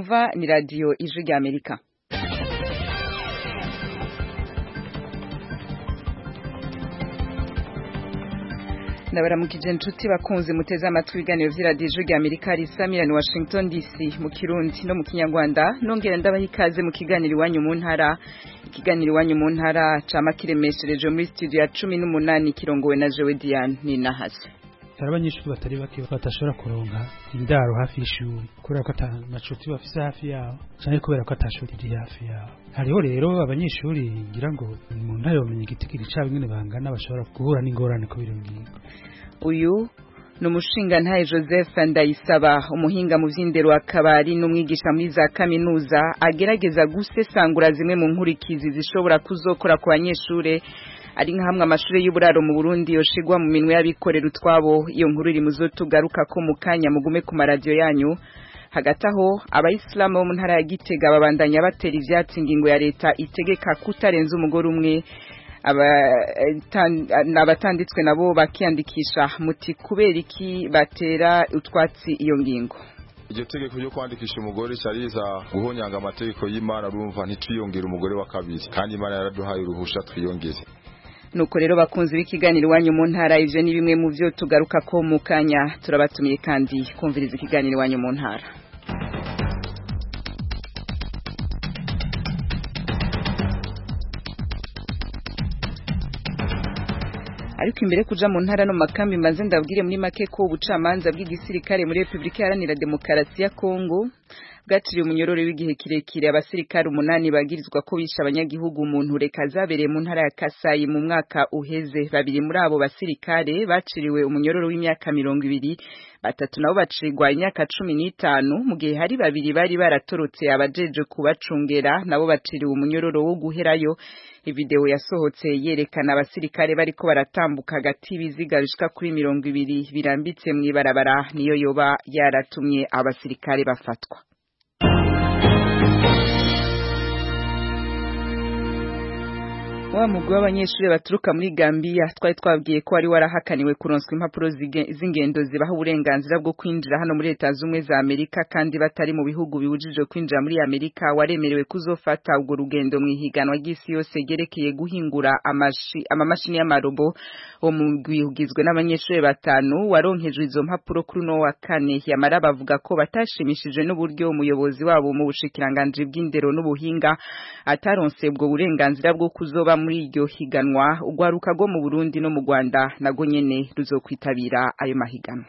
mwumva ni radiyo ijwi rya amerika ndabaramukije inshuti bakunze muteze amatwi ibiganiro vy'iradiyo ijwi rya amerika risamira ni washington dc mu kirundi no mu kinyarwanda nongera ndabaha ikaze mu kiganiro iwanyu mu ntara ikiganiro iwanyu mu ntara cama kiremeshereje muri studio ya cumi n'umunani kirongowe na jewe diane ninahase hari abanyeshuri batari bake badashobora kuronka indaro hafi y'ishuri kubera ko ata macuti bafise hafi yabo canke kubera ko ata shuri riri hafi yabo hariho rero abanyeshuri ngira ngo mu ntara yomenya igitigiri cabo ingene bangana bashobora guhura n'ingorane kubera iyo ngingo uyu ni umushingantahe joseph ndayisaba umuhinga mu vy'indero akabari n'umwigisha muri za kaminuza agerageza gusesangura zimwe mu nkurikizi zishobora kuzokora ku banyeshure ari nka hamwe amashuri y'uburaro mu Burundi yoshigwa mu minwe y'abikorera utwabo iyo nkuru iri muzo tugaruka ko mu kanya mugume ku maradiyo yanyu hagati aho abayisilamu bo mu ntara ya Gitega babandanya batera ivyatsi ingingo ya leta itegeka kutarenza umugore umwe abatanditswe nabo bakiyandikisha muti kubera iki batera utwatsi iyo ngingo iryo tegeko ryo kwandikisha umugore cyariza guhonyanga amategeko y'Imana urumva ntitwiyongere umugore wa kabiri kandi Imana yaraduhaye uruhusha twiyongeze nuko rero bakunzi b'ikiganiro iwanyu mu ntara ivyo ni bimwe mu vyo tugaruka ko mu kanya turabatumiye kandi kumviriza ikiganiro iwanyu mu ntara ariko imbere kuja mu ntara no makambi maze ndabwire muri make ko ubucamanza bw'igisirikare muri Republika Iharanira Demokarasi ya Kongo bwaciriye umunyororo w'igihe kirekire abasirikare umunani bagirizwa ko bishe abanyagihugu umuntu reka zabereye mu ntara ya Kasayi mu mwaka uheze babiri muri abo basirikare baciriwe umunyororo w'imyaka mirongo ibiri batatu nabo bacirwa imyaka cumi n'itanu mu gihe hari babiri bari baratorotse abajeje kubacungera nabo baciriwe umunyororo wo guherayo ivideo yasohotse yerekana abasirikare bariko baratambuka hagati y'ibiziga bishika kuri mirongo ibiri birambitse mw'ibarabara niyo yoba yaratumye abasirikare bafatwa wa mugwi w'abanyeshuri baturuka muri Gambia twari twabwiye ko wari warahakaniwe kuronswa impapuro z'ingendo zibaha uburenganzira bwo kwinjira hano muri leta z'ubumwe za Amerika kandi batari mu bihugu bibujijwe kwinjira muri Amerika waremerewe kuzofata ubwo rugendo mu ihiganwa ry'isi yose gerekeye guhingura amamashini y'amarobo uwo mugwi ugizwe n'abanyeshuri batanu waronkejwe izo mpapuro kuri uno wa kane yamara bavuga ko batashimishije n'uburyo umuyobozi wabo mu bushikiranganji bw'indero n'ubuhinga ataronse ubwo burenganzira bwo kuzoba muri iryo higanwa urwaruka rwo mu Burundi no mu Rwanda nago nyene ruzokwitabira ayo mahiganwa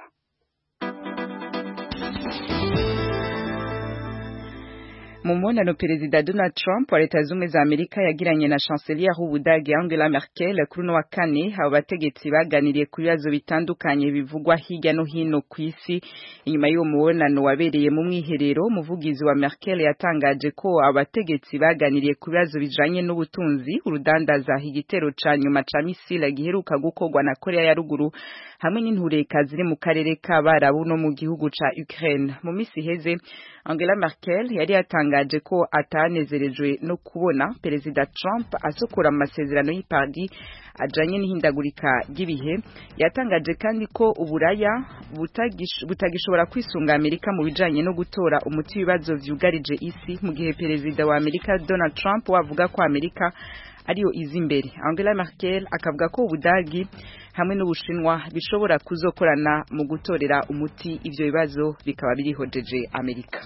mu mubonano perezida Donald Trump wa leta z'ubumwe za Amerika yagiranye na chancelier w'Ubudage Angela Merkel kuri no wa kane abo bategetsi baganiriye ku bibazo bitandukanye bivugwa hirya no hino ku isi inyuma y'uwo mubonano wabereye mu mwiherero umuvugizi wa Merkel yatangaje ko abategetsi baganiriye ku bibazo bijanye n'ubutunzi urudandaza igitero ca nyuma ca misile giheruka gukorwa na Korea ya ruguru hamwe n'intureka ziri mu karere k'abarabu no mu gihugu ca Ukraine mu misi iheze Angela Merkel yari yatangaje ko atanezerejwe no kubona Perezida Trump asukura amasezerano y'Ipari ajanye n'ihindagurika ry'ibihe yatangaje kandi ko uburaya butagishobora kwisunga Amerika mu bijanye no gutora umuti w'ibibazo vyugarije isi mu gihe Perezida wa Amerika Donald Trump wavuga ko Amerika ariyo izi imbere Angela Merkel akavuga ko ubudagi hamwe n'ubushinwa bishobora kuzokorana mu gutorera umuti ivyo bibazo bikaba birihojeje Amerika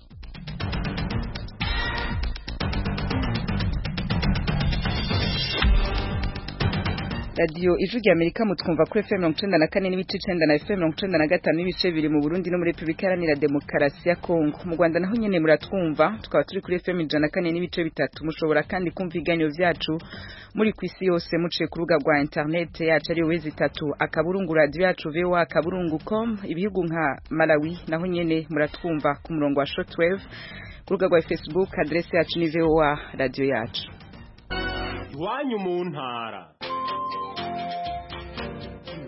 radiyo ijwi rya amerika mutwumva kuri fm mirongo icenda na kane n'ibice icenda na fm mirongo icenda na gatanu n'ibice bibiri mu burundi no muri repubulika iharanira demokarasi ya kongo mu rwanda naho nyene muratwumva tukaba turi kuri fm ijana na kane n'ibice bitatu mushobora kandi kumva ibiganiro vyacu muri ku isi yose muciye ku rubuga rwa internet yacu ariyo wezi itatu akaburungu radiyo yacu voa akaburungu com ibihugu nka malawi naho nyene muratwumva ku murongo wa shortwave ku rubuga rwa facebook adrese yacu ni voa radiyo yacu iwanyu mu ntara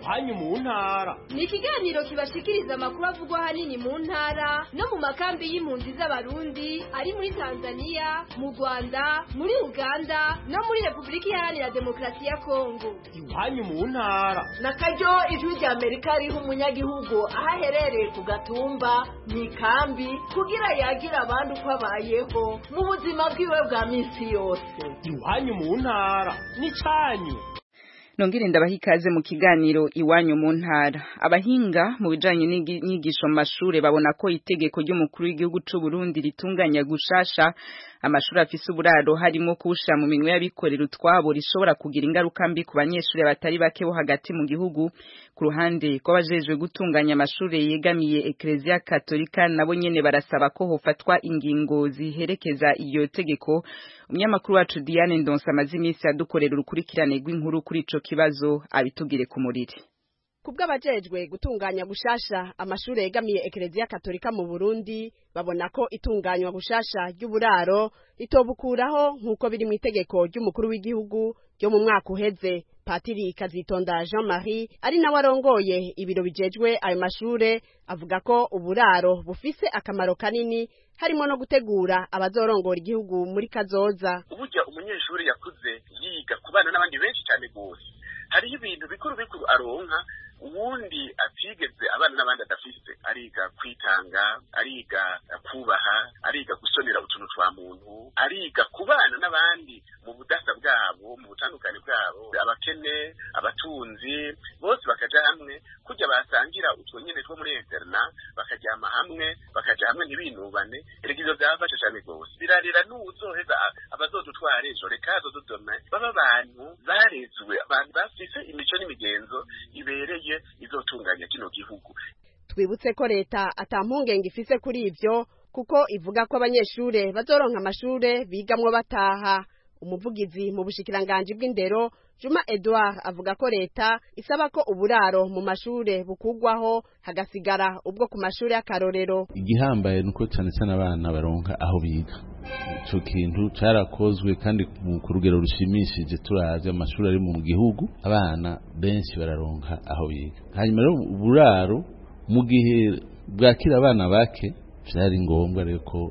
iwanyu mu ntara ni ikiganiro kibashikiriza amakuru avugwa ahanini mu ntara no mu makambi y'impunzi z'abarundi ari muri tanzania mu rwanda muri uganda no muri repubulika iharanira demokarasi ya kongo iwanyu mu ntara na karyo ijwi rya amerika riha umunyagihugu aho aherereye ku gatumba mu ikambi kugira yagira abandi uko abayeho mu buzima bwiwe bwa minsi yose iwanyu mu ntara n'icanyu nongere ndabaha ikaze mu kiganiro iwanyu mu ntara abahinga mu bijanye n'inyigisho mu mashure babona ko itegeko ry'umukuru w'igihugu c'u Burundi ritunganya gushasha amashuri afise uburaro harimo kuwushira mu minwe y'abikorera utwabo rishobora kugira ingaruka mbi ku banyeshuri batari bake bo hagati mu gihugu ku ruhande rw'abajejwe gutunganya amashuri yegamiye Ecclesia Katolika nabo nyene barasaba ko hofatwa ingingo ziherekeza iyo tegeko umunyamakuru wacu Diane Ndonsa amaze iminsi adukorera urukurikirane rw'inkuru kuri ico kibazo abitugire ku muriri kubw'abajejwe gutunganya gushasha amashuri yegamiye Ecclesia Katolika mu Burundi babona ko itunganywa gushasha ry'uburaro ritobukuraho nk'uko biri mu itegeko ry'umukuru w'igihugu ryo mu mwaka uheze Patiri Kazitonda Jean Marie ari nawe arongoye ibiro bijejwe ayo mashure avuga ko uburaro bufise akamaro kanini harimo no gutegura abazorongora igihugu muri kazoza uburyo umunyeshuri yakuze yiga kubana n'abandi benshi cyane gose hariho ibintu bikuru bikuru aronka uwundi atigeze abana n'abandi adafise ariga kwitanga ariga kubaha ariga gusonera utuntu twa muntu ariga kubana n'abandi mu budasa bwabo mu butandukane bwabo abakene abatunzi bose bakaja hamwe kujya basangira utwo nyene two muri interna bakajyama hamwe bakaja hamwe ntibinubane erega ivyo vyabafasha cane gose birarira n'uwuzoheza abazodutwara ejo reka hazodudome baba abantu barezwe abantu bafise imico n'imigenzo ibereye izotunganya kino gihugu twibutse ko leta ata mpungenge ifise kuri ivyo kuko ivuga ko abanyeshure bazoronka amashure bigamwo bataha umuvugizi mu bushikiranganji bw'indero Juma Edouard avuga ko leta isaba ko uburaro mu mashure bukugwaho hagasigara ubwo ku mashure y'akarorero igihambaye nuko cyane cyane abana baronka aho biga ico kintu carakozwe kandi ku rugero rushimishije turavye amashuri ari mu gihugu abana benshi bararonka aho biga hanyuma rero uburaro mu gihe bwakira abana bake vyari ngombwa rero ko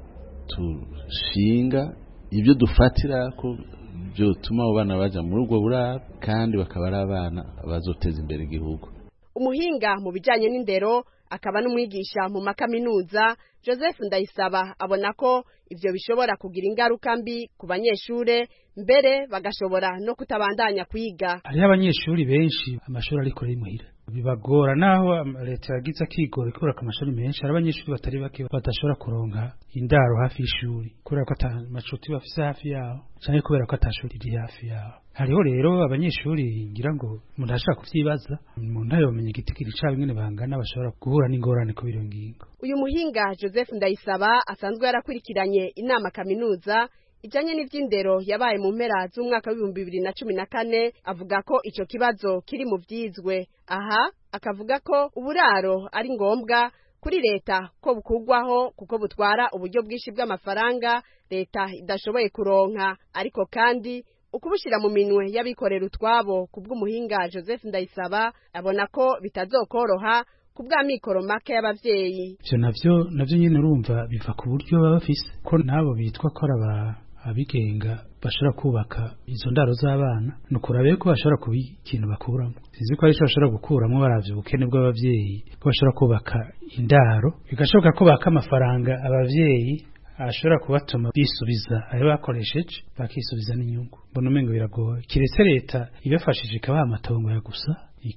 tushinga ibyo dufatira ko byotuma abo bana baja muri ubwo buraro kandi bakaba ari abana bazoteza imbere igihugu umuhinga mu bijanye n'indero akaba n'umwigisha mu makaminuza joseph ndayisaba abona ko ivyo bishobora kugira ingaruka mbi ku banyeshure mbere bagashobora no kutabandanya kwiga hariho abanyeshuri benshi amashuri ariko ari muhira bibagora naho leta yagize akigora ikubaka amashuri menshi hari abanyeshuri batari bake badashobora kuronka indaro hafi y'ishuri kubera ko ata macuti bafise hafi yaho canke kubera ko atashuri riri hafi yaho hariho rero abanyeshuri ngira ngo umuntu ashaka kuvyibaza umuntu ayomenya igitigiri cabo ingene bangana bashobora guhura n'ingorane ku biro ngingo uyu muhinga joseph ndayisaba asanzwe yarakurikiranye inama kaminuza ijanye n'ivy'indero yabaye mu mpera z'umwaka w'ibihumbi bibiri na cumi na kane avuga ko ico kibazo kiri mu vyizwe aha akavuga ko uburaro ari ngombwa kuri leta ko bukugwaho kuko butwara uburyo bwinshi bw'amafaranga leta idashoboye kuronka ariko kandi ukubushira mu minwe y'abikorera utwabo kubw'umuhinga Joseph Ndayisaba abona ko bitazokoroha kubw'amikoro make y'abavyeyi ivyo navyo navyo nyene urumva biva ku buryo baba bafise ko nabo bitwa ko ari abigenga bashobora kubaka izo ndaro z'abana ni ukurabe ko bashobora kuba ikintu bakuramo sinzi ko ari cyo bashobora gukuramo baravye ubukene bw'abavyeyi ko bashobora kubaka indaro bigashoboka ko baka amafaranga abavyeyi ashobora kubatuma bisubiza ayo bakoresheje bakisubiza n'inyungu mbona umengo biragoye kiretse leta ibafashije ikabaha amatongo ya gusa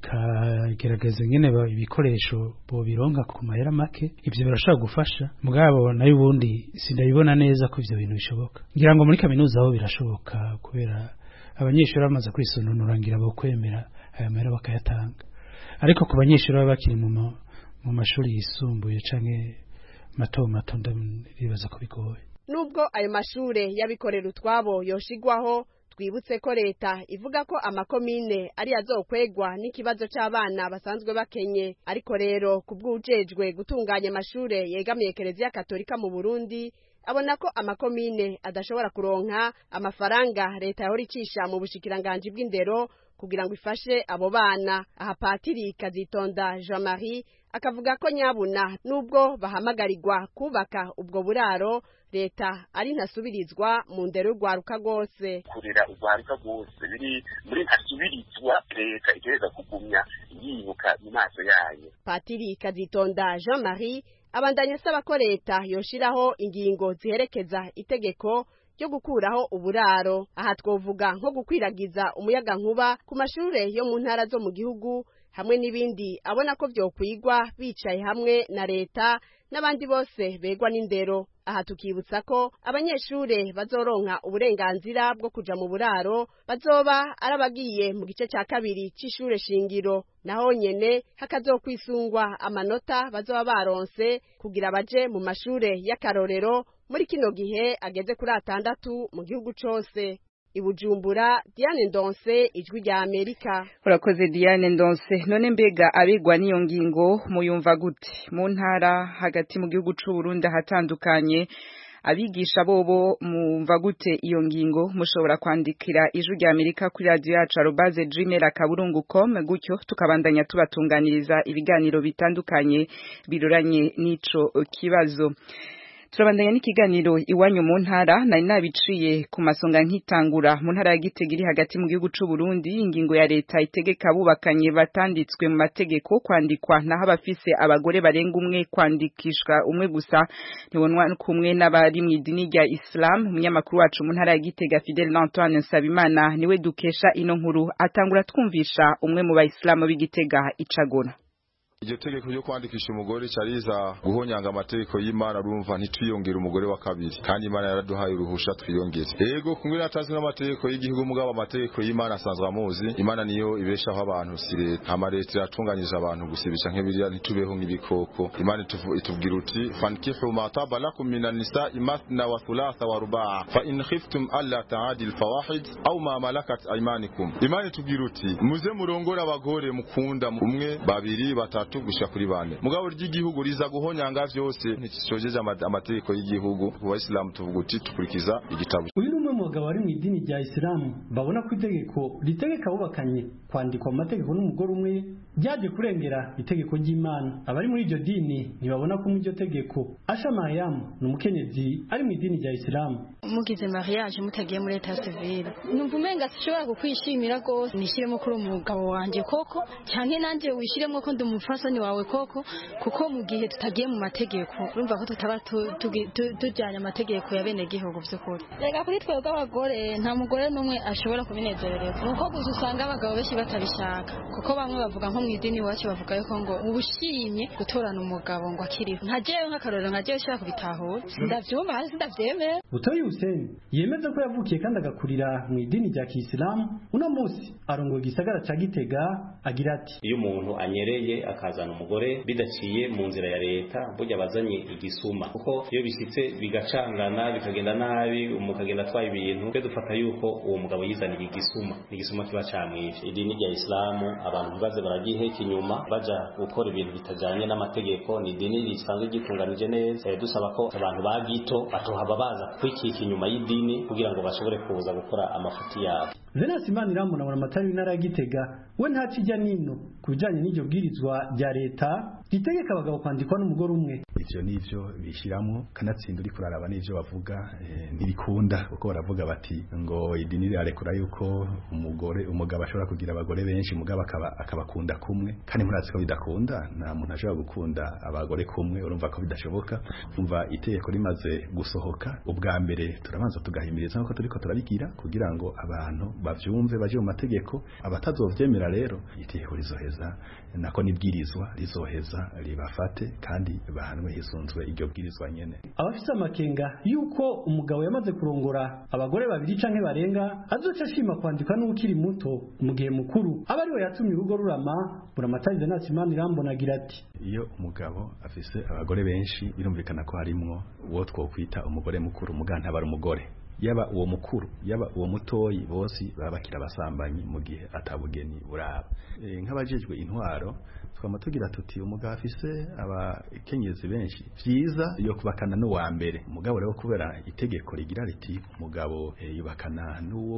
ikagerageza ingene ibikoresho bobironka ku mahera make ivyo birashobora gufasha mugabo nayo ubundi sindabibona neza ko ivyo bintu bishoboka ngira ngo muri kaminuza aho birashoboka kubera abanyeshuri bamaze kwisononora ngira bo kwemera aya mahera bakayatanga ariko ku banyeshuri baba bakiri mu mu mashuri yisumbuye canke mato mato ndibaza ko bigoye nubwo ayo mashure y'abikorera utwabo yoshigwaho twibutse ko leta ivuga ko amakomine ari azokwegwa n'ikibazo c'abana basanzwe bakenye ariko rero kubw'ujejwe gutunganya amashure yegamiye Kiliziya Katolika mu Burundi abona ko amakomine adashobora kuronka amafaranga leta yahora icisha mu bushikiranganji bw'indero kugira ngo ifashe abo bana aha patiri kazitonda jean marie akavuga ko nyabuna nubwo bahamagarirwa kubaka ubwo buraro leta ari ntasubirizwa mu ndero y'urwaruka rwose kurera urwaruka rwose biri muri ntasubirizwa leta itegereza kugumya yibuka mu maso yayo patiri kazitonda jean marie abandanya asaba ko leta yoshiraho ingingo ziherekeza itegeko ryo gukuraho uburaro aha twovuga nko gukwiragiza umuyaga nkuba ku mashure yo mu ntara zo mu gihugu hamwe n'ibindi abona ko vyokwigwa bicaye hamwe na leta n'abandi bose begwa n'indero aha tukibutsa ko abanyeshure bazoronka uburenganzira bwo kuja mu buraro bazoba arabagiye mu gice ca kabiri c'ishure shingiro naho nyene hakazokwisungwa amanota bazoba baronse kugira baje mu mashure y'akarorero muri kino gihe ageze kuri atandatu mu gihugu cose ibujumbura Diane Ndonse ijwi rya Amerika urakoze Diane Ndonse none mbega abigwa n'iyo ngingo muyumva gute mu ntara hagati mu gihugu c'u Burundi hatandukanye abigisha bobo mumva gute iyo ngingo mushobora kwandikira ijwi rya Amerika kuri radio yacu arobaze gmail akaburungu com gutyo tukabandanya tubatunganiriza ibiganiro bitandukanye biroranye n'ico kibazo turabandanya n'ikiganiro iwanyu mu ntara nari nabiciye ku masonga nkitangura mu ntara ya Gitega iri hagati mu gihugu c'u Burundi ingingo ya leta itegeka abubakanye batanditswe mu mategeko kwandikwa naho abafise abagore barenga umwe kwandikishwa umwe gusa ntibonwa kumwe n'abari mu idini rya Islam umunyamakuru wacu mu ntara ya Gitega Fidel Antoine Nsabimana niwe dukesha ino nkuru atangura twumvisha umwe mu bayisilamu b'Igitega icagona iryo tegeko ryo kwandikisha umugore cyariza guhonyanga amategeko y'Imana urumva ntitwiyongere umugore wa kabiri kandi Imana yaraduhaye uruhusha twiyongere yego kumwe natazi n'amategeko y'igihugu mugabo amategeko y'Imana asanzwe amuzi Imana niyo ibeshaho abantu si leta hama leta iratunganyije abantu gusibisha nk'ibiriya ntitubeho nk'ibikoko Imana itubwira uti fankihu ma taba lakum minan nisa'i mathna wa thulatha wa ruba'a fa in khiftum alla ta'adil fawahid aw ma malakat aymanikum Imana itubwira uti muze murongora abagore mukunda umwe babiri batatu batatu gushika kuri bane mugabo ry'igihugu riza guhonyanga vyose nticojeje amategeko y'igihugu ku bayisilamu tuvuga uti tukurikiza igitabo uyu ni umwe mu bagabo bari mu idini rya isilamu babona ko itegeko ritegeka abubakanye kwandikwa mu mategeko n'umugore umwe ryaje kurengera itegeko ry'imana abari muri iryo dini ntibabona ko mu iryo tegeko asha mariyamu ni umukenyezi ari mu idini rya isilamu mugize mariage mutagiye muri leta civile numva umenga sishobora kukwishimira rwose nishyiremo kuri umugabo wanjye koko cyane nanjye wishyiremo ko ndi umufasoni wawe koko kuko mu gihe tutagiye mu mategeko urumva ko tutaba tujyanye amategeko ya bene gihugu by'ukuri reka kuri twebwe abagore nta mugore n'umwe ashobora kubinezerereza ni uko gusa usanga abagabo benshi batabishaka kuko bamwe bavuga nko mu idini iwacu bavuga yuko ngo uba ushimye gutorana umugabo ngo akiriho nka jewe nk'akarorero nka jewe ushobora kubitahura ndabyumva hasi ndabyemera butoyi huseni yemeza ko yavukiye kandi agakurira mu idini rya kisilamu uno munsi arongoye igisagara ca gitega agira ati iyo umuntu anyereye akazana umugore bidaciye mu nzira ya leta burya bazanye igisuma kuko iyo bishyitse bigacangana bikagenda nabi umukagenda atwaye ibintu twe dufata yuko uwo mugabo yizaniye igisuma igisuma kiba camwishe idini rya isilamu abantu ntibaze baragiheka inyuma baja gukora ibintu bitajanye n'amategeko ni idini risanzwe gitunganije neza dusaba ko abantu bagito batohaba baza kwikika inyuma y'idini kugira ngo bashobore kuza gukora amafuti yabo venasi imana iramuna amatari w'intara ya gitega we ntakijya nino ku bijyanye n'iryo bwirizwa rya leta ritegeka abagabo kwandikwa n'umugore umwe ivyo nivyo bishyiramo kanatsinda uri kuraraba n'ivyo bavuga ntibikunda kuko baravuga bati ngo idini rirarekura yuko umugore umugabo ashobora kugira abagore benshi mugabo akaba akabakunda kumwe kandi murazi ko bidakunda nta muntu ashobora gukunda abagore kumwe urumva ko bidashoboka umva itegeko rimaze gusohoka ubwa mbere turabanza tugahimiriza nkuko turiko turabigira kugira ngo abantu bavyumve baje mu mategeko abatazovyemera rero itegeko rizoheza nako nibwirizwa rizoheza ribafate kandi bahanwe hisunzwe iryo bwirizwa nyene abafite amakenga yuko umugabo yamaze kurongora abagore babiri canke barenga azoca ashima kwandikwa n'ukiri muto mu gihe mukuru aba ari we yatumye urugo rurama buramatari venasi imana irambona agira ati iyo umugabo afise abagore benshi birumvikana ko harimwo uwo twokwita umugore mukuru muganta aba ari umugore yaba uwo mukuru yaba uwo mutoyi bose baba bakira abasambanyi mu gihe atabugeni buraba e, nk'abajejwe intwaro twama tugira tuti umugabo afise abakenyezi benshi vyiza yo kubakana n'uwa mbere umugabo rero kubera itegeko rigira riti umugabo e, yubakana n'uwo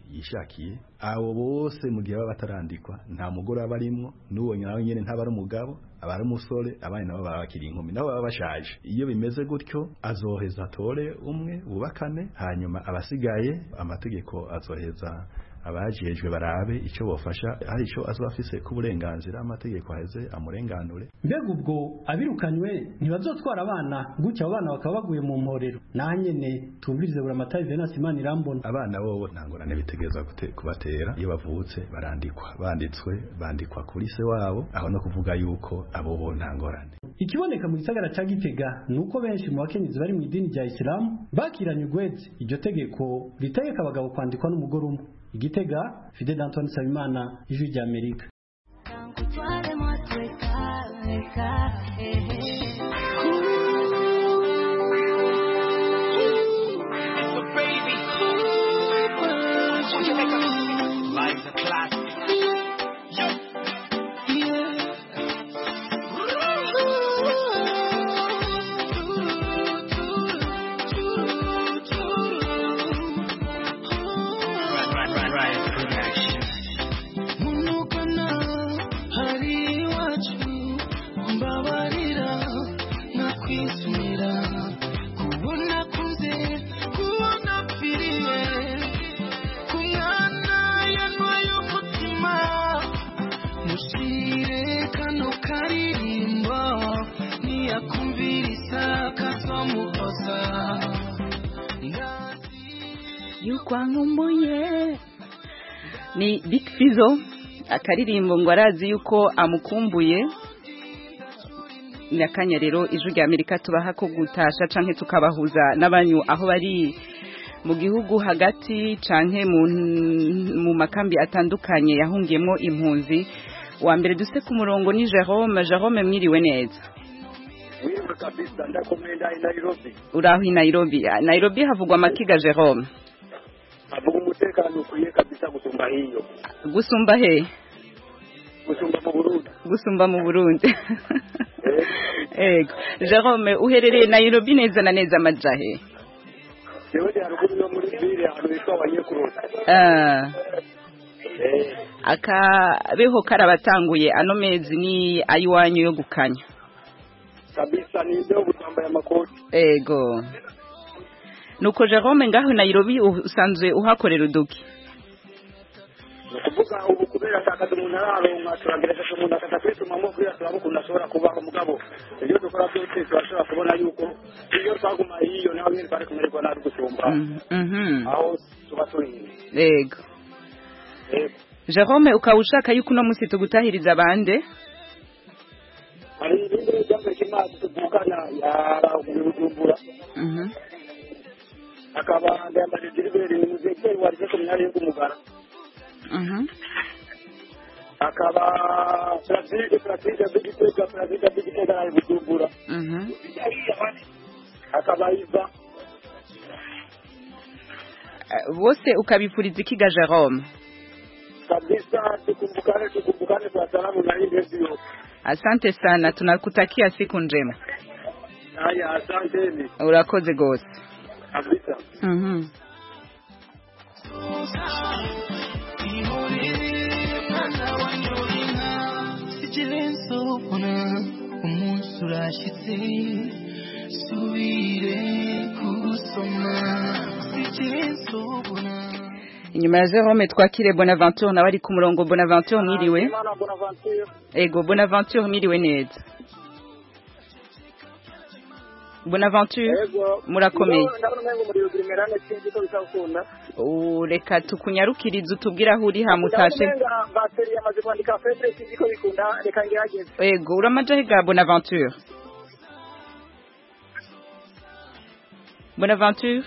yishakiye abo bose mu gihe baba batarandikwa nta mugore aba arimwo n'uwo nawe nyene ntaba ari umugabo aba ari umusore abandi nabo baba bakiri inkumi nabo baba bashaje iyo bimeze gutyo azoheza atore umwe bubakane hanyuma abasigaye amategeko azoheza abajejwe barabe icyo bofasha hari icyo azoba afise k'uburenganzira amategeko aheze amurenganure mbega ubwo abirukanywe ntibazotwara abana gutya abo bana bakaba baguye mu mporero naho nyene tumvirize buri amatayi venasi imana irambona abana bobo nta ngorane bitegereza gute- kubatera iyo bavutse barandikwa banditswe bandikwa kuri se wabo aho no kuvuga yuko abo bo nta ngorane ikiboneka mu gisagara ca gitega ni uko benshi mu bakenyezi bari mu idini rya isilamu bakiranye ugwezi iryo tegeko ritegeka abagabo kwandikwa n'umugore umwe igitega fidel antoine nsabimana ijwi rya amerika Life's a classic. Right, right, right, right. Production. munukana hari iwacu mbabarira nakwisumira kubona kunze kubona pfiriye ku mwana yanwaye umutima mushire kano karirimbo niyakumvirisa kazomuhoza yukwankumbuye ni Big Fizzo akaririmbo ngo arazi yuko amukumbuye nyakanya rero ijwi rya Amerika tubaha ko gutasha canke tukabahuza n'abanyu aho bari mu gihugu hagati canke mu, mu makambi atandukanye yahungiyemo impunzi wa mbere duse ku murongo ni Jerome Jerome mwiriwe neza Mwiriwe kabisa ndakomeye ndari Nairobi uraho i Nairobi Nairobi havugwa amakiga Jerome avuga umutekano ukwiye kabisa gusumba hiyo gusumba he gusumba mu Burundi gusumba mu Burundi Ego Jerome uherereye Nairobi neza na neza amajahe jewe ndi haruguru yo muri ville ahantu hitwa Wanyekurota Ah akabeho karabatanguye ano mezi ni ayiwanyu yo gukanya kabisa ni ndio gutambaye amakoti Ego Nuko Jerome ngaho Nairobi usanzwe uhakorera uduki kuvuga ubu kubera atakaza umuntu araronka turagerageza umuntu akata kwitumamo kugira turabe ukuntu ashobora kubaho mugabo ibyo dukora byose turashobora kubona yuko iyo twaguma hiyo naho nyine twari kumererwa nabi gusumba Mhm aho tuba turi Ego Jerome ukaba ushaka yuko uno munsi tugutahiriza bande hari ibindi byambaye kimazi tuvukana yarabujumbura Mhm akaba ndayambaje Gilbert ni muzekeri warize ku myanya y'umugara Mhm akaba Brazil Brazil bigitega Brazil bigitega ari bujumbura Mhm akaba iva Eh, bose ukabifuriza ikiga Jerome kabisa tukumbukane tukumbukane kwa salamu na hii redio Asante sana tunakutakia siku njema haya asanteni urakoze gose kabisa Mhm sikirensobona umunsi urashyitse subire kugusoma sikirensobona inyuma ya Jerome twakire Bonaventure nawe ari ku murongo Bonaventure mwiriwe Imana Bonaventure Ego Bonaventure mwiriwe neza Bonaventure Ego murakomeye ndabona umengo muri Ugrimerane sinzi ko bizakunda Uh, reka tukunyarukirize utubwire aho uri hamutashe ndabona bateri yamaze kwandika febre sinzi ko bikunda reka ngerageze Ego uramajahe ga Bonaventure Bonaventure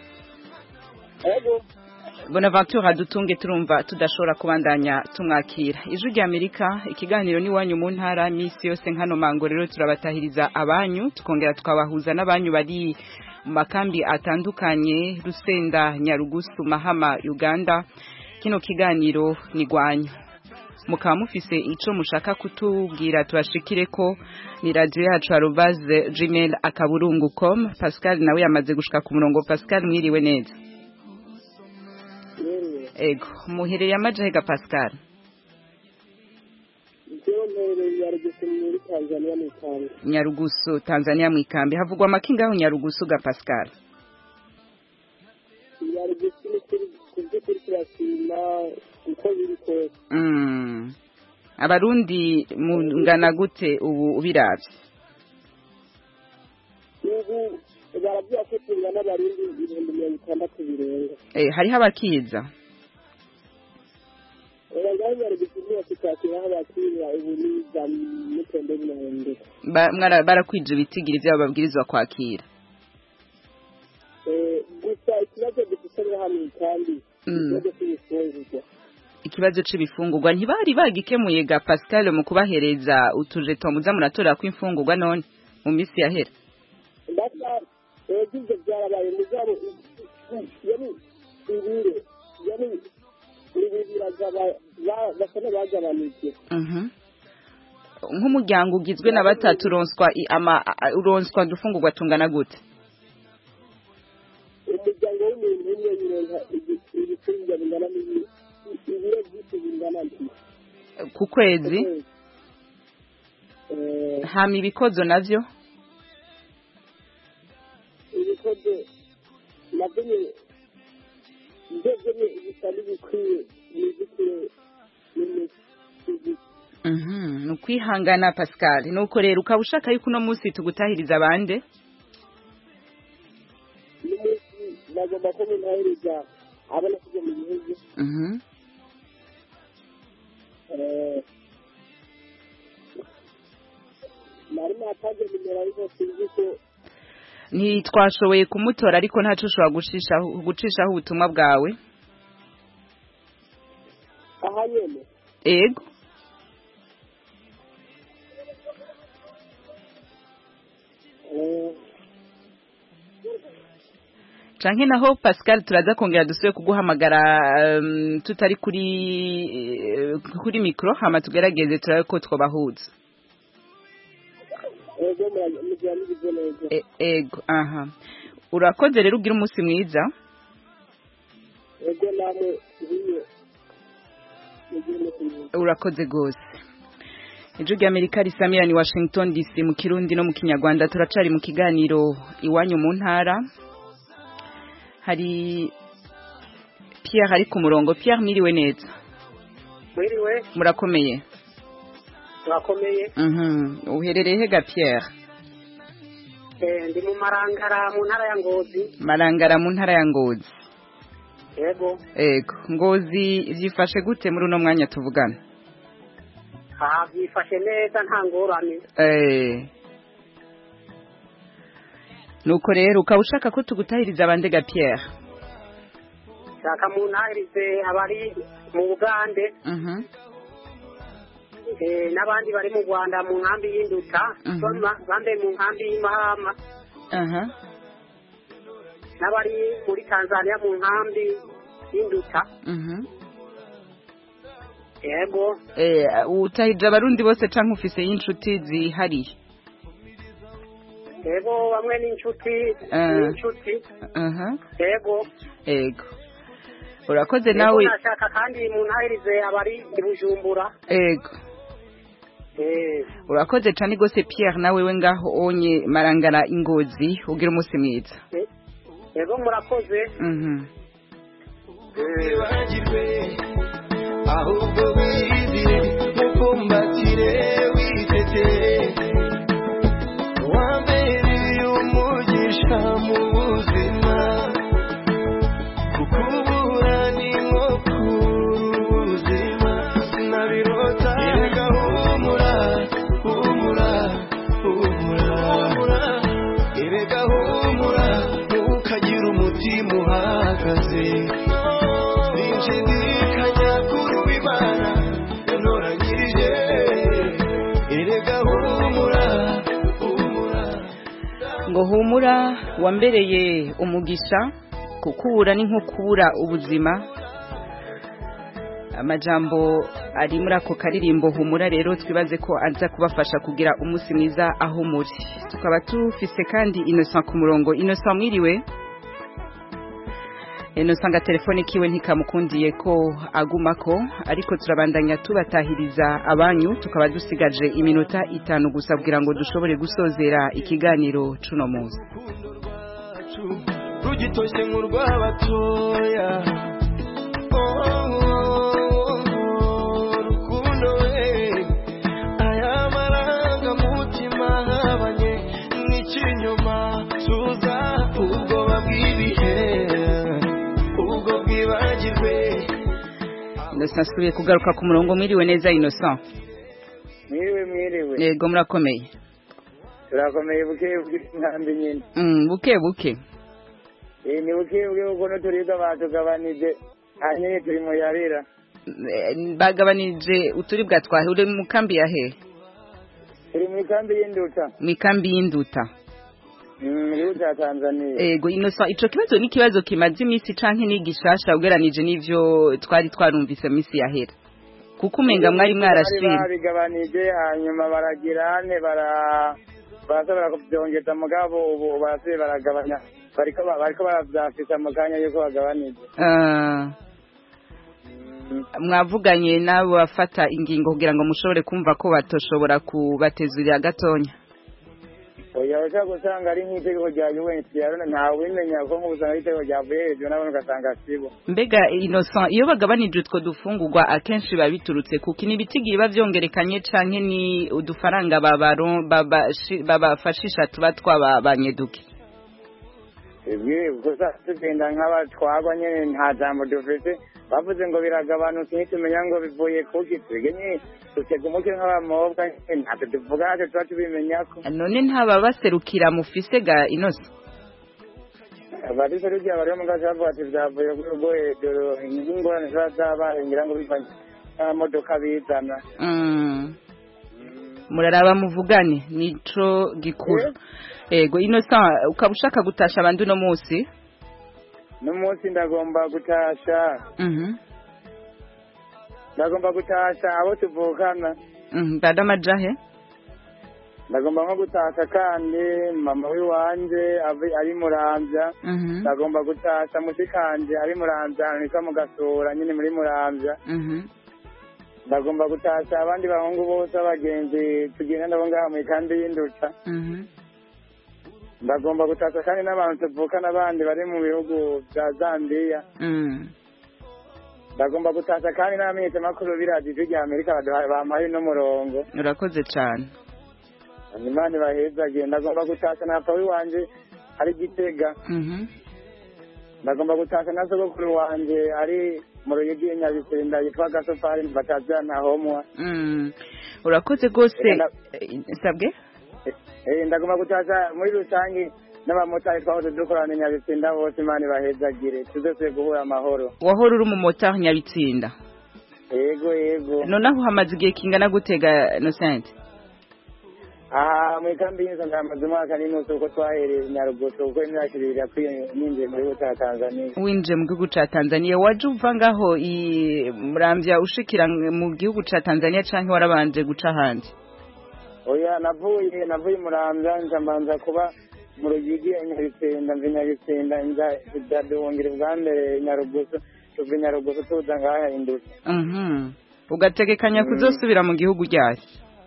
Ego Bonaventure adutunge turumva tudashobora kubandanya tumwakira ijwi rya Amerika ikiganiro ni wanyu mu ntara misi yose nkano mango rero turabatahiriza abanyu tukongera tukabahuza n'abanyu bari mu makambi atandukanye Rusenda Nyarugusu Mahama Uganda kino kiganiro ni gwanyu mukaba mufise ico mushaka kutubwira tubashikire ko ni radio yacu arobase gmail akaburungu com Pascal nawe yamaze gushika ku murongo Pascal mwiriwe neza ego muherereye amajahega pascal Njyewe mperereye Nyarugusu muri Tanzania mu Ikambi. nyarugusu tanzania mu ikambi havugwa amakingaho nyarugusu ga pascal Nyarugusu ni kuri ku by'ukuri turashima uko biri kose. Mm. abarundi mungana gute ubu ubiravye Ubu baravuga ko tungana abarundi ibihumbi mirongo itandatu birenga. eh, hariho abakiza Oya ngaho Nyarugusu niyo tutakiraho abakiriya ubu ni za mutembe n'umuhondo. Ba- mwara- barakwije ibitigiri vyabo babwirizwa kwakira Eh, gusa ikibazo dufite ni hano kandi Mm. ikibazo cy'ibifungurwa. ikibazo c'ibifungurwa ntibari bagikemuye ga pascal mu kubahereza utujeto muza muratora kw'imfungurwa none mu misi yahera Ndasa yagize byarabaye mugabo yari ibiro yari ibi biragaba ba- basa n'abagabanije Mhm. nk'umuryango ugizwe na batatu uronswa i- ama a- uronswa dufungurwa tungana gute umuryango w'umuntu umwe yironka ibi- ibicuruzwa bingana n'ibi- ibiro byinshi bingana nti ku kwezi Eh, hama ibikozo navyo ibikoze nabyo ni- ndebye ni bitari bikwiye nizikire n'imisi Mhm, ni ukwihangana pascal nuko rero ukaba ushaka yuko uno munsi tugutahiriza abande n'umunsi bagomba ko muntahiriza abona kujya mu gihugu Mhm. Eh, nari natanze nimero ariko sinzi ko ntitwashoboye kumutora ariko ntaco ushobora gucishaho gucishaho ubutumwa bwawe aha nyene ego Eh, canke naho pascal turaza kongera dusubire kuguhamagara um, tutari kuri eh, kuri mikro hama tugerageze turabe ko twobahuza ego mura- mugira mugize neza E- ego aha urakoze rero ugira umunsi mwiza ego namwe nk'iyo mugira umunsi mwiza urakoze gose ijwi ry'amerika risamira ni washington dc mu kirundi no mu kinyarwanda turacari mu kiganiro iwanyu mu ntara hari pierre ari ku murongo pierre mwiriwe neza mwiriwe murakomeye turakomeye Mhm. uherereye hega pierre Eh, ndi mu marangara mu ntara ya ngozi marangara mu ntara ya ngozi yego ego ngozi vyifashe gute muri uno mwanya tuvugana aha byifashe neza nta ngorane Eh. nuko rero ukaba ushaka ko tugutahiriza abandega pierre shaka mu ntahirize abari mu bugande Mhm. eh, n'abandi bari mu rwanda mu nkambi y'induta Mhm. bamwe- bambaye mu nkambi y'imahama aha n'abari muri tanzania mu nkambi y'induta Mhm. yego Eh, utahirije abarundi bose canke ufise y'inshuti zihariye yego bamwe n'inshuti Eh. n'inshuti aha yego ego urakoze Yego, nawe nashaka kandi mu ntahirize abari i bujumbura ego eh urakoze cane gose pierre nawe we ngaho onye marangara ingozi ugira umunsi mwiza yego murakoze Mhm. wibagirwe ahubwo wizire mukumbatire witeteye wambereye umugisha mu buzima kukubura ni nko kubura ubuzima sinabirota erega humura humura humura erega humura ntukagire umutima uhagaze sinshidikanya kuri w'imana yantoranyirije erega humura humura ngo humura wambereye umugisha kukubura ni nko kubura ubuzima amajambo ari muri ako karirimbo humura rero twibaze ko aza kubafasha kugira umunsi mwiza aho muri tukaba tufise kandi innocent ku murongo innocent mwiriwe eno sanga telefone kiwe ntikamukundiye ko agumako ariko turabandanya tubatahiriza abanyu tukaba dusigaje iminota itanu gusa kugira ngo dushobore gusozera ikiganiro cuno munsi rugitoshye nk'urw'abatoya Oh, oh, oh, rukundo we aya marangamutima ahabanye n'ikinyoma tuza ubwoba bw'ibihe ubwo bwibagirwe Innocent asubiye kugaruka ku murongo mwiriwe neza Innocent mwiriwe mwiriwe yego murakomeye turakomeye buke buke inkambi nyine Mm, buke buke Eh, ni buke buke kuko n'uturibwa batugabanije hanyuma turi mu yarira Eh, bagabanije uturibwa twahe uri mu kambi ya he turi mu ikambi y'induta mu ikambi y'induta Mm, mu gihugu cya tanzaniya ego Innocent ico kibazo ni ikibazo kimaze iminsi canke ni gishasha ugeranije n'ivyo twari twarumvise minsi yahera kuko umenga mwari bari mwarashimye babigabanije hanyuma baragira ne bara barashobora kubyongeza mugabo ubu barasubiye baragabanya bariko ba- bariko baravyafisa mu kanya yuko bagabanije Ah. mwavuganye n'abo bafata ingingo kugira ngo mushobore kumva ko batoshobora kubatezurira gatonya oya ushaka gusanga ari nk'itegeko rya UNHCR ntawimenya ko nk'ubusanga ari itegeko ryavuye hejuru nabone ugasanga sibo mbega innocent iyo bagabanije utwo dufungurwa akenshi biba biturutse kuko ni ibitigi biba byongerekanye canke ni udufaranga babaro- babashi- babafashisha tuba twababanye duke twebwe gusa tugenda nk'abatwagwa nyene nta jambo dufise bavuze ngo biragabanutse ntitumenya ngo bivuye kuki twebwe nyene dutega umutwe nk'abamobwa nyene ntacyo tuvuga ntacyo tuba tubimenyako none ntababaserukira mufise ga innocent abadise rugiye bariho mu gace bavuga ati vyavuye kuri rwo hejuru ingorane ziba zabaye ngira ngo bivanye n'amamodoka bizana Mm. muraraba muvugane nico gikuru ego innocent ukaba ushaka gutasha abandi uno munsi n'umunsi ndagomba gutasha Mhm. ndagomba gutasha abo tuvukana Mhm, dada majahe ndagomba nko gutasha kandi mama w'iwanje avi- ari muramvya Mhm. ndagomba gutasha mushikanje ari muramvya ahantu hitwa mu gasura nyine muri muramvya Mhm. ndagomba gutasha abandi bahungu bose abagenzi tugenda nabo ngaha mu ikambi y'induta Mhm. ndagomba gutasha kandi n'abantu tuvukana abandi bari mu bihugu bya zambiya Mm. ndagomba gutasha kandi n'abamenyeshamakuru b'iradiyo rya amerika baduhaye bampaye n'umurongo urakoze cane imana ibahezagiye ndagomba gutasha na papa w'iwanje ari gitega Mhm. ndagomba gutasha na sogokuru wanje ari mu ruyigi nyabisinda yitwa gasopari batazira ntahomwa Mm. urakoze rwose Enda- Eh, sabwe Eh, ndagomba gutasha muri rusange n'abamotari twahoze dukorana i nyabisinda bose imana ibahezagire tuzose guhura amahoro wahora uri umumotari nyabitsinda yego yego noneho hamaze igihe kingana gutega innocent aha mu ikambi y'inzu ndamaze umwaka n'inusu kuko twahereye i nyarugusu kuko imyaka ibiri irakwiye ninjiye mu gihugu cya tanzaniya winjiye mu gihugu ca tanzania waje uva ngaho i muramvya ushikira mu gihugu ca tanzania canke warabanje guca ahandi oya navuye navuye i muramvya nja mbanza kuba mu ruyigi i nyabisinda mva i nyabisinda nja nja duhungira ubwa mbere i nyarugusu tuva i nyarugusu tuza ngaha indutse Mhm. ugategekanya kuzosubira mu gihugu ryayo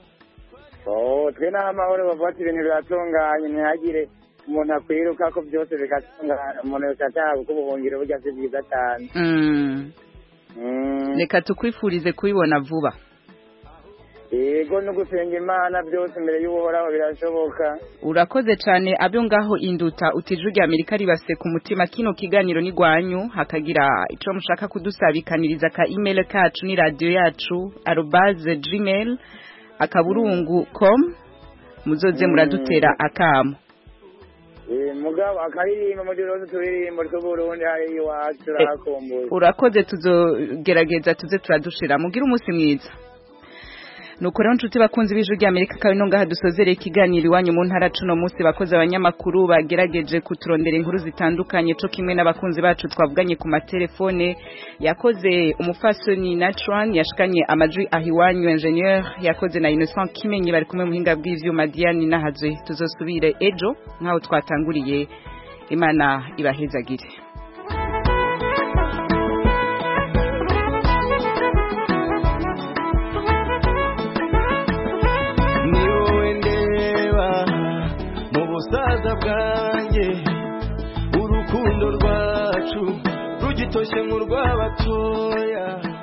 Oh, twe naho amahoro bavuga ati ibintu biratunganye ntihagire umuntu akwiruka ko byose bigatungana umuntu yose ataha kuko ubuhungiro burya si bwiza cyane Mm. Mm. reka tukwifurize kubibona vuba yego no gusenga imana byose imbere y'uhoraho birashoboka urakoze cyane abyo ngaho induta utije rya amerika ribase ku mutima kino kiganiro ni gwanyu hakagira ico mushaka kudusabikaniriza ka email kacu ni radio yacu arobase gmail akaburungu com muzoze muradutera akamo Eh, mugabo akaririmba muri rose turirimbo tw'uburundi hari iwacu turahakumbuye urakoze tuzogerageza tuze turadushira mugire umunsi mwiza nuko rero nshuti bakunzi b'ijwi rya amerika kawe no ngaha dusozereye ikiganiro iwanyu mu ntara cuno munsi bakoze abanyamakuru bagerageje kuturondera inkuru zitandukanye co kimwe n'abakunzi bacu twavuganye ku matelefone yakoze umufasoni natran yashikanye amajwi aho iwanyu ingenieur yakoze na innocent kimenyi bari kumwe muhinga bw'ivyuma diane nahazwe tuzosubire ejo nk'aho twatanguriye imana ibahezagire bwiza bwanjye urukundo rwacu rugitoshye nk'urw'abatoya